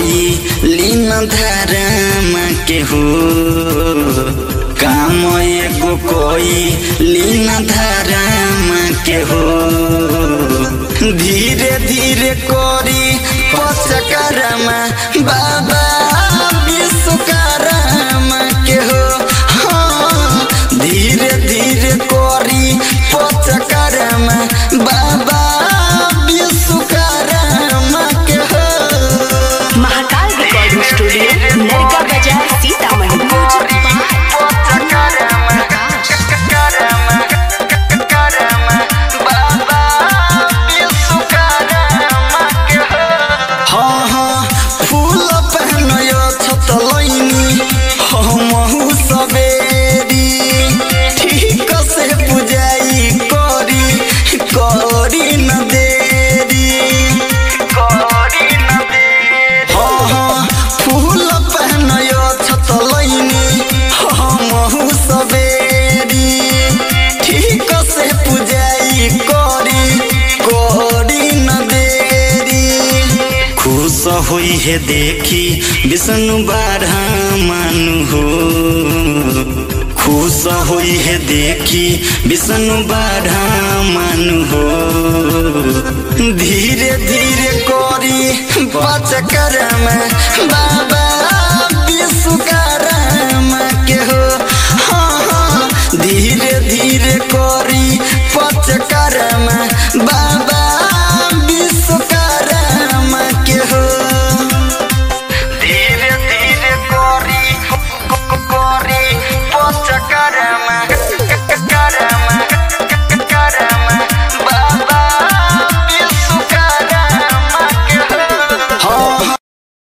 कोई लीन धारामा के हो काम एगो कोई लीन धारामा के हो धीरे धीरे कोरी पचकरमा बाबा विश्वकर्मा के हो हाँ, धीरे धीरे कोरी पचकरमा बाबा विश्वकर्मा के हो महाकाल रिकॉर्डिंग स्टूडियो नरका बाजार सीतामढ़ी हाँ हाँ फूल पहनयो छतलैनी हमहु सबेरी ठीक से पुजाई करी करी न देरी करी न देरी हाँ हाँ फूल पहनयो छतलैनी हमहु सबेरी ठीक से पुजाई करी करी न देरी खुश होई है देखी विष्णु बारह मानु हो खुश होई है देखी विष्णु बारह मानु हो धीरे धीरे करी बचकर में बाबा